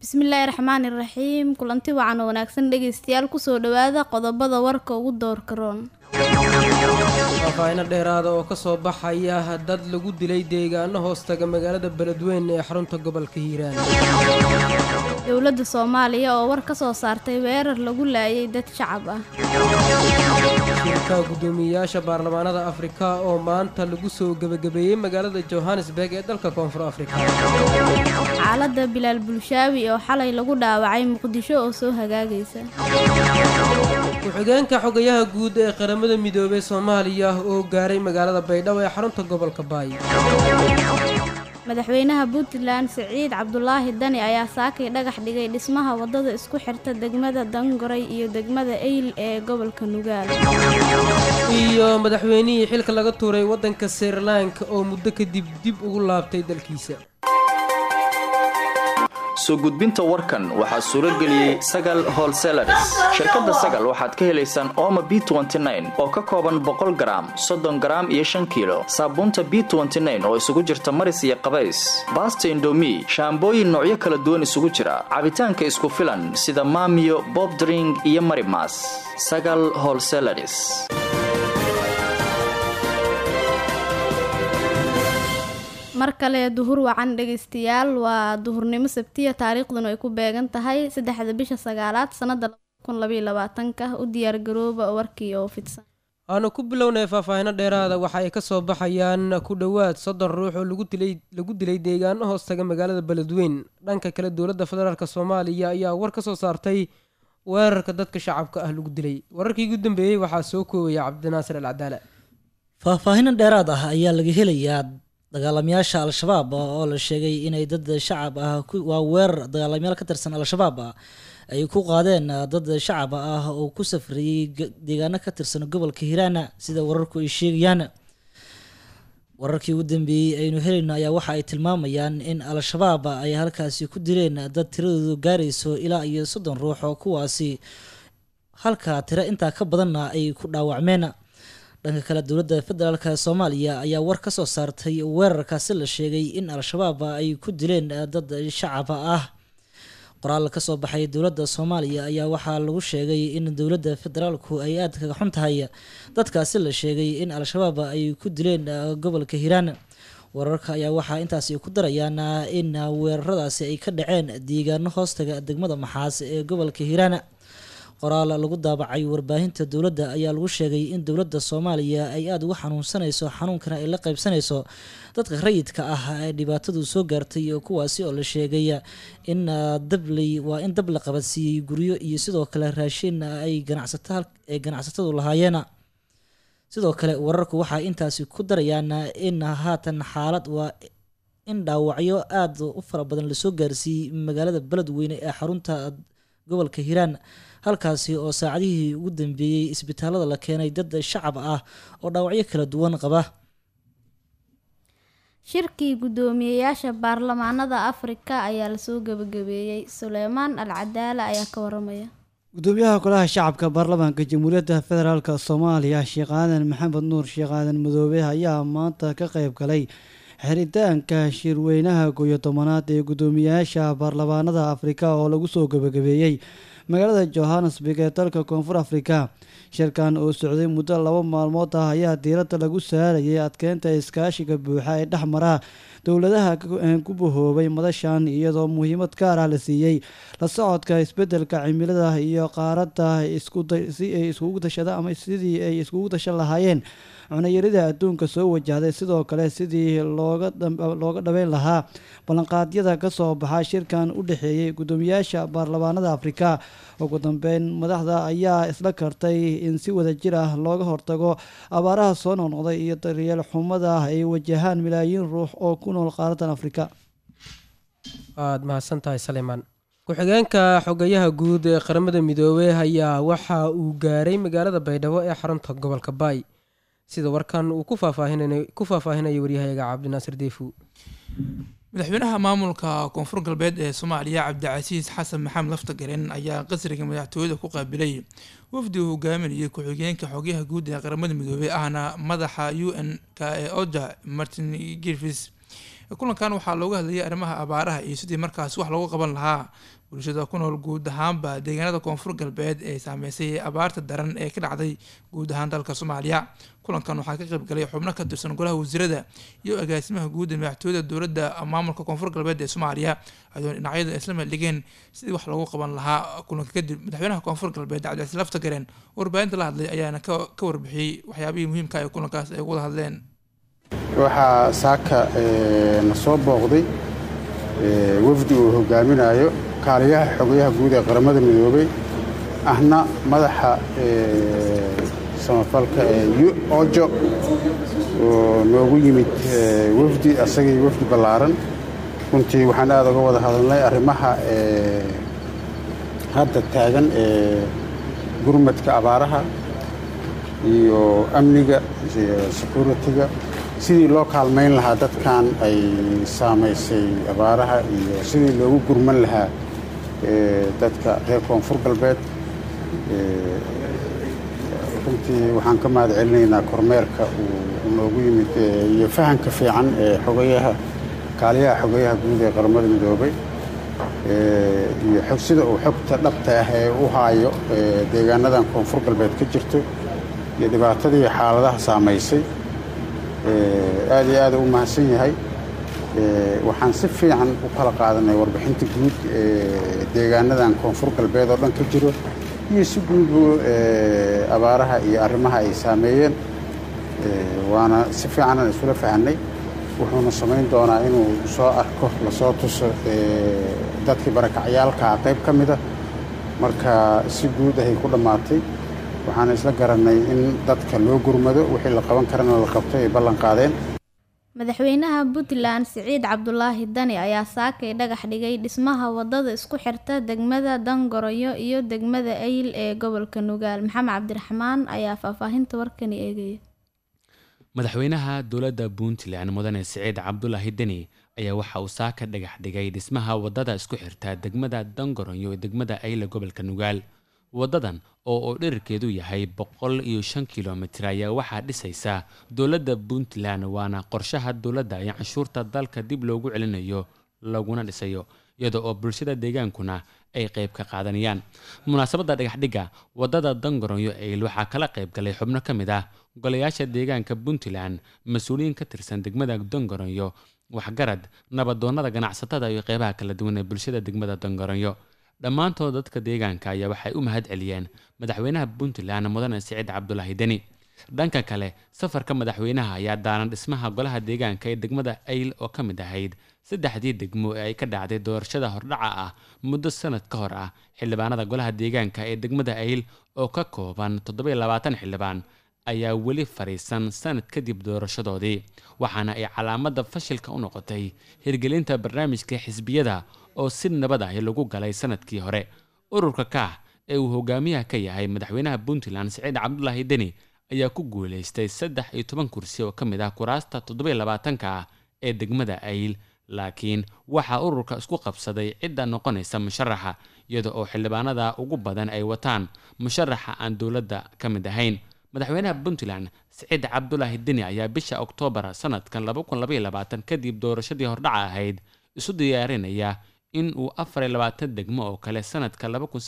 bismillaahi raxmaani raxiim kulanti wacan oo wanaagsan dhegaystayaal kusoo dhawaada qodobada warka ugu doorka roon faahfaahino dheeraada oo kasoo baxaya dad lagu dilay deegaano hoostaga magaalada beledweyne ee xarunta gobolka hiiraan dowladda soomaaliya oo war ka soo saartay weerar lagu laayay dad shacab ah shirka guddoomiyeyaasha baarlamaanada afrika oo maanta lagu soo gebagabeeyey magaalada johannesburg ee dalka koonfur afrika xaaladda bilaal bulshaawi oo xalay lagu dhaawacay muqdisho oo soo hagaagaysa ku-xigeenka xogayaha guud ee qaramada midoobey soomaaliya oo gaaray magaalada baydhabo ee xarunta gobolka baay madaxweynaha puntland siciid cabdulaahi dani ayaa saakay dhagax dhigay dhismaha waddada isku xirta degmada dangoray iyo degmada eyl ee gobolka nugaal iyo madaxweynihii xilka laga tuuray waddanka srilanka oo muddo kadib dib ugu laabtay dalkiisa soo gudbinta warkan waxaa suuro geliyey sagal holselaris shirkadda sagal waxaad ka helaysaan ooma b oo ka kooban boqol garaam soddon garaam iyo shan kiilo saabuunta b oo isugu jirta maris iyo qabays baasta indomi shaambooyin noocyo kala duwan isugu jira cabitaanka isku filan sida maamiyo bobdring iyo marimas sagal holselaris mar kale duhur wacan dhegaystayaal waa duhurnimo sabtiya taariikhduna ay ku beegan tahay saddexda bisha sagaalaad sanada ka u diyaargarooba warkii oo fidsan aanu ku bilownay faahfaahino dheeraada waxa ay kasoo baxayaan ku dhowaad soddon ruux oo lagu dilay deegaano hoostaga magaalada beledweyn dhanka kale dowladda federaalk soomaaliya ayaa war ka soo saartay weerarka dadka shacabka ah lagu dilay wararkii ugu dambeeyey waxaa soo koobaya cabdinaasir al cadaala faahfaahino dheeraad ah ayaa laga helayaa dagaalamayaasha al-shabaab oo la sheegay inay dad shacab ah waa weerar dagaalamayaal ka tirsan al-shabaab ah ay ku qaadeen dad shacab ah oo ku safriyey deegaano ka tirsan gobolka hiiraana sida wararku ay sheegayaan wararkii ugu dambeeyey aynu helayno ayaa waxa ay tilmaamayaan in al-shabaab ay halkaasi ku dileen dad tiradoodu gaarayso ilaa iyo soddon ruux oo kuwaasi halka tiro intaa ka badanna ay ku dhaawacmeen dhanka kale dowladda federaalk soomaaliya ayaa war ka soo saartay weerarkaasi la sheegay in al-shabaab ay ku dileen dad shacab ah qoraal ka soo baxay dowladda soomaaliya ayaa waxaa lagu sheegay in dowladda federaalku ay aada kaga xun tahay dadkaasi la sheegay in al-shabaab ay ku dileen gobolka hiiraan wararka ayaa waxaa intaasi ku darayaan in weeraradaasi ay ka dhaceen deegaano hoostaga degmada maxaas ee gobolka hiiraan qoraal lagu daabacay warbaahinta dowladda ayaa lagu sheegay in dowladda soomaaliya ay aada uga xanuunsanayso xanuunkana ay la qaybsanayso dadka rayidka ah ee dhibaatadu soo gaartay kuwaasi oo la sheegay in dabley waa in dab la qabadsiiyey guryo iyo sidoo kale raashin ay ganacsaay ganacsatadu lahaayeen sidoo kale wararku waxay intaasi ku darayaan in haatan xaalad waa in dhaawacyo aada u fara badan lasoo gaarsiiyey magaalada beledweyne ee xarunta gobolka hiiraan halkaasi oo saacadihii ugu dambeeyey isbitaalada la keenay dad shacab ah oo dhaawacyo kala duwan qaba shirkii guddoomiyeyaasha baarlamaanada afrika ayaa lasoo gebagabeeyey suleymaan al cadaala ayaa ka waramaya gudoomiyaha golaha shacabka baarlamaanka jamhuuriyadda federaalk soomaaliya sheekh aadan maxamed nuur sheekh aadan madoobe ayaa maanta ka qayb galay xiritaanka shirweynaha kooyo tobanaad ee guddoomiyayaasha baarlamaanada afrika oo lagu soo gebagabeeyey magaalada johannesburg ee dalka koonfur afrika shirkan oo socday muddo laba maalmood ah ayaa diiradda lagu saarayay adkeynta iskaashiga buuxa ee dhex mara dowladaha ku bahoobay madashan iyadoo muhiimad gaar ah la siiyey la socodka isbedelka cimilada iyo qaaradda si ay iskugu tashada ama sidii ay iskugu tashan lahaayeen cunayarida adduunka soo wajahday sidoo kale sidii looga dhabeyn lahaa ballanqaadyada kasoo baxa shirkan u dhexeeyey guddoomiyaasha baarlamaanada afrika ugu dambeyn madaxda ayaa isla kartay in si wadajir ah looga hortago abaaraha soo noqnoqday iyo daryeel xumada ay wajahaan milaayiin ruux oo ku nool qaaradan afrika waad mahadsan tahay salimaan ku-xigeenka xogayaha guud ee qaramada midoobey ayaa waxa uu gaaray magaalada baydhabo ee xarunta gobolka baay sida warkan uu ku faahfaahinaya waryahayaga cabdinaasir deefu madaxweynaha maamulka koonfur galbeed ee soomaaliya cabdicasiis xasan maxamed laftagaren ayaa qasriga madaxtooyada ku qaabilay wafdi uu hogaaminayay ku-xigeenka xogyaha guud ee qaramada midoobey ahna madaxa u n k ee oja martin girfis kulankan waxaa looga hadlayay arrimaha abaaraha iyo sidii markaas wax loogu qaban lahaa bulshada ku nool guud ahaanba deegaanada koonfur galbeed ee saameysay abaarta daran ee ka dhacday guud ahaan dalka soomaaliya kulankan waxaa ka qaybgalay xubno ka tirsan golaha wasiirada iyo agaasimaha guud ee madaxtooyada dowladda maamulka koonfur galbeed ee soomaaliya adoon dhinacyada isla meeldhigeen sidii wax loogu qaban lahaa kulanka kadib madaxweynaha koonfur galbeed cabdicasiis laftagareen warbaahinta la hadlay ayaana ka warbixiyey waxyaabihii muhiimka ee kulankaas ay ugu wada hadleen waxaa saaka na soo booqday wafdi uu hogaaminayo kaaliyaha xogayaha guud ee qaramada midoobay ahna madaxa samafalka ee ojo oo noogu yimid wafdi asagii wafdi ballaaran runtii waxaan aad uga wada hadalnay arrimaha hadda taagan ee gurmadka abaaraha iyo amniga iyo securitiga sidii loo kaalmayn lahaa dadkan ay saamaysay abaaraha iyo sidii loogu gurman lahaa dadka reer koonfur galbeed runtii waxaan ka mahad celinaynaa kormeerka uu noogu yimid iyo fahanka fiican ee xogayaha kaaliyaha xogayaha guud ee qaramada midoobay iyo xog sida uu xogta dhabta ah ee u haayo deegaanadan koonfur galbeed ka jirto iyo dhibaatadii xaaladaha saamaysay aad iyo aad u mahadsan yahay waxaan si fiican u kala qaadanay warbixinta guud ee deegaanadan koonfur galbeed oo dhan ka jiro iyo si guudbu abaaraha iyo arrimaha ay saameeyeen waana si fiicanan isula fahanay wuxuuna samayn doonaa inuu soo arko lasoo tuso dadkii barakacyaalkaa qayb ka mida marka si guud ahay ku dhammaatay waxaan isla garannay in dadka loo gurmado wixii la qaban karana la qabto ay ballan qaadeen madaxweynaha puntland siciid cabdulaahi dani ayaa saakay dhagax dhigay dhismaha wadada isku xirta degmada dangoroyo iyo degmada ayl ee gobolka nugaal maxamed cabdiraxmaan ayaa faahfaahinta warkani eegaya madaxweynaha dowladda puntland mudane siciid cabdulaahi deni ayaa waxa uu saaka dhagax dhigay dhismaha wadada isku xirta degmada dangoroyo ee degmada ayl ee gobolka nugaal wadadan oo uu dherarkeedu yahay boqol iyo shan kilomitir ayaa waxaa dhisaysa dowladda puntland waana qorshaha dowladda ee canshuurta dalka dib loogu celinayo laguna dhisayo iyada oo bulshada deegaankuna ay qayb ka qaadanayaan munaasabadda dhagaxdhigga wadada dangaronyo eyl waxaa kala qayb galay xubno ka mid ah golayaasha deegaanka puntland mas-uuliyiin ka tirsan degmada dangaronyo waxgarad nabadoonnada ganacsatada iyo qeybaha kala duwan ee bulshada degmada dangaronyo dhammaantood dadka deegaanka ayaa waxay u mahad celiyeen madaxweynaha puntland mudane siciid cabdulaahi deni dhanka kale safarka madaxweynaha ayaa daaran dhismaha golaha deegaanka ee degmada ayl oo ka mid ahayd saddexdii degmo ee ay ka dhacday doorashada hordhaca ah muddo sanad ka hor ah xildhibaanada golaha deegaanka ee degmada ayl oo ka kooban toddoba iyo labaatan xildhibaan ayaa weli fariisan sanad kadib doorashadoodii waxaana ay calaamada fashilka u noqotay hirgelinta barnaamijka xisbiyada oo si nabad ah lagu galay sanadkii hore ururka kaah ee uu hogaamiyaha ka yahay madaxweynaha puntland siciid cabdulaahi deni ayaa ku guuleystay saddex iyo toban kursi oo ka mid ah kuraasta toddoba iyo labaatanka ah ee degmada ayl laakiin waxaa ururka isku qabsaday cidda noqonaysa musharaxa iyada oo xildhibaanada ugu badan ay wataan musharaxa aan dowladda ka mid ahayn madaxweynaha puntland siciid cabdulaahi deni ayaa bisha oktoobar sanadkan kadib doorashadii hordhaca ahayd isu diyaarinaya in uu afar iyo labaatan degmo oo kale sanadka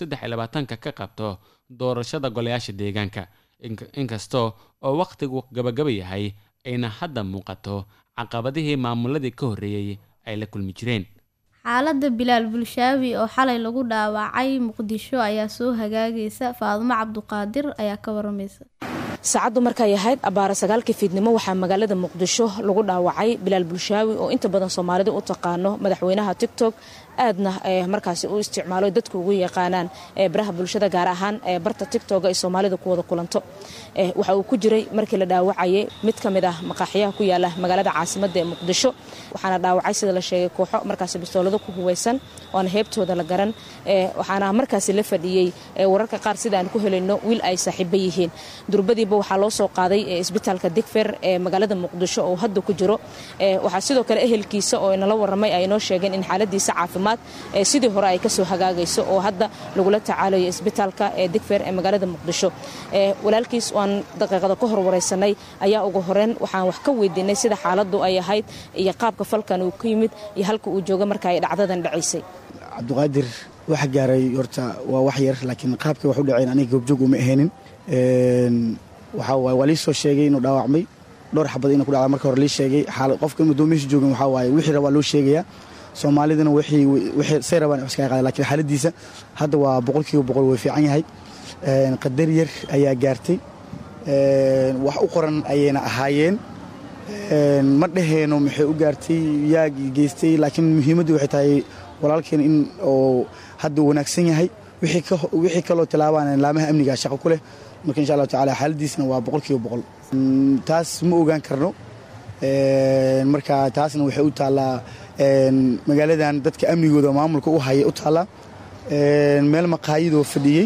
ka qabto doorashada golayaasha deegaanka inkastoo oo wakhtigu gabagaba yahay ayna hadda muuqato caqabadihii maamuladii ka horreeyey ay la kulmi jireen xaaladda bilaal bulshaawi oo xalay lagu dhaawacay muqdisho ayaa soo hagaagaysa faadumo cabduqaadir ayaa ka waramaysa saacaddu markay ahayd abbaara sagaalkii fiidnimo waxaa magaalada muqdisho lagu dhaawacay bilaal bulshaawi oo inta badan soomaalidu u taqaano madaxweynaha tigtok aadna markaasi u isticmaalo dadku ugu yaqaanaan baraha bulshada gaar ahaan barta tigtoga ay soomaalida ku wada kulanto waxa uu ku jiray markii la dhaawacayay mid ka mid ah maqaaxiyaha ku yaala magaalada caasimadda ee muqdisho waxaana dhaawacay sida la sheegay kooxo markaasi bistoolado ku huweysan oan heebtooda la garan waxaana markaasi la fadhiyey wararka qaar sida aan ku helayno wiil ay saaxiibo yihiin durbadiiba kadibba waxaa loo soo qaaday isbitaalka digfer ee magaalada muqdisho oo hadda ku jiro waxaa sidoo kale ehelkiisa oo inala waramay ay inoo sheegeen in xaaladiisa caafimaad sidii hore ay kasoo hagaagayso oo hadda lagula tacaalayo isbitaalka ee digfer ee magaalada muqdisho walaalkiis waan daqiiqada ka horwareysanay ayaa ugu horeyn waxaan wax ka weydiinay sida xaaladu ay ahayd iyo qaabka falkan uu ku yimid iyo halka uu jooga marka ay dhacdadan dhacaysay cabdiqaadir waxa gaaray horta waa wax yar laakiin qaabkay wax u dhaceen aniga goobjoog uma ahaynin waxaa waaye waa lii soo sheegay inuu dhaawacmay dhowr xabad inuu ku dhacda marka hore lii sheegay xaal qofka inuu doomihiisa joogin waxaa waaye wixii rabaa loo sheegayaa soomaalidana wixii wixii say rabaan wax iskaga qaada laakiin xaaladiisa hadda waa boqolkiiba boqol way fiican yahay qadar yar ayaa gaartay wax u qoran ayayna ahaayeen ma dhaheeno maxay u gaartay yaa geystay laakiin muhiimaddu waxay tahay walaalkeen in oo hadda wanaagsan yahay wixii kaloo tilaabaan laamaha amniga shaqo ku leh marka insha allahu tacala xaaladiisna waa boqolkiiba boqol taas ma ogaan karno marka taasna waxay u taallaa magaaladan dadka amnigooda maamulka u haya u taallaa meel maqaayadoo fadhiyey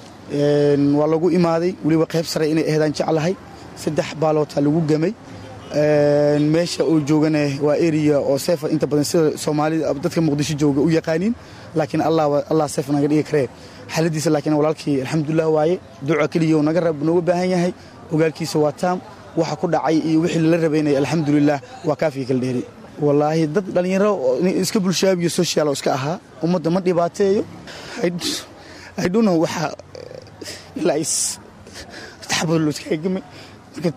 waa lagu imaaday weliba qayb sare inay aheedaan jeclahay saddex baalootaa lagu gamay meesha uu joogana waa eriya oo seefa inta badan sida soomaalida dadka muqdisho jooga u yaqaaniin laakiin allah seef naga dhigi karee xaaladiisa laakiin walaalkii alxamdulilah waaye duca keliya naga rab nooga baahan yahay ogaalkiisa waa taam waxa ku dhacay iyo wixii lala rabaynaya alxamdulilah waa kaafiga kala dheeri wallaahi dad dhallinyaro iska bulshaabiyo social oo iska ahaa ummadda ma dhibaateeyo aydhuno waxa ilaa is taxabad loo iskaga gamay marka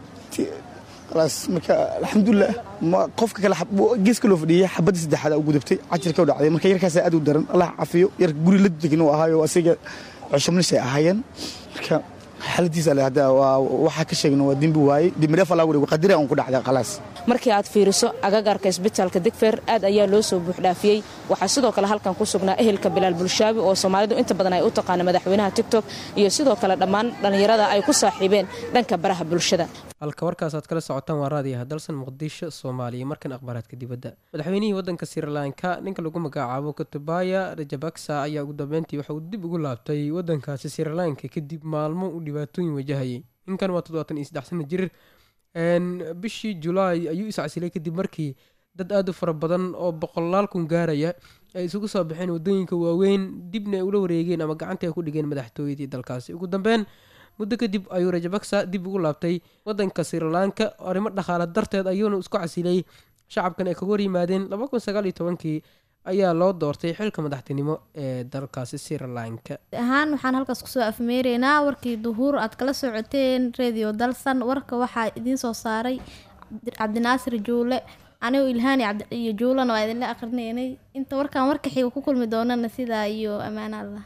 marka alxamdulilah qofka kale geeska loo fadhiyay xabadda saddexaad u gudubtay cajirka u dhacday marka yarkaas aad u daran allah cafiyo yarka guri la degin uu ahaayo asiga cusubnis ay ahaayeen marka xaaladiisa le hadda waxaa ka sheegna waa dembi waaye dembidhaaf allah warigo qadira un ku dhacday khalaas markii aad fiiriso agagaarka isbitaalka digfer aad ayaa loo soo buuxdhaafiyey waxaa sidoo kale halkan ku sugnaa ehelka bilaal bulshaabi oo soomaalidu inta badan ay u taqaana madaxweynaha tigtok iyo sidoo kale dhammaan dhallinyarada ay ku saaxiibeen dhanka baraha bulshada halka warkaasaad kala socotaan waa raadiyaha dalsan muqdisho soomaaliya markan akhbaaraadka dibadda madaxweynihii waddanka srilanka ninka lagu magacaabo kutubaya rajabaksa ayaa ugu dambeyntii waxa uu dib ugu laabtay waddankaasi srilanka kadib maalmo uu dhibaatooyin wajahayay ninkan waa toddobaatan iyo saddex sana jir bishii julaay ayuu iscasilay kadib markii dad aad u fara badan oo boqolaal kun gaaraya ay isugu soo baxeen waddooyinka waaweyn dibna ay ula wareegeen ama gacanta ay ku dhigeen madaxtooyadii dalkaasi ugu dambeyn muddo kadib ayuu rajabaksa dib ugu laabtay waddanka srilanka arrimo dhaqaale darteed ayuuna isku casilay shacabkan ay kaga hor yimaadeen laba kun sagaal iyo tobankii ayaa loo doortay xilka madaxtinimo ee dalkaasi srilanka ahaan waxaan halkaas kusoo afmeereynaa warkii duhuur aad kala socoteen radio dalsan warka waxaa idiin soo saaray cabdinaasir juule anigu ilhaani iyo juulana waa idinla aqrinaynay inta warkaan warka xiga ku kulmi doonana sidaa iyo ammaan allah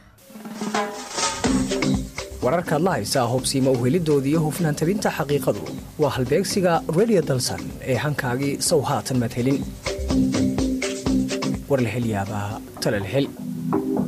wararkaad la haysaa hubsiima uhelidooda iyo hufnaan tabinta xaqiiqadu waa halbeegsiga radio dalsan ee hankaagii sow haatan madhelin war la hel yaabaa talal hel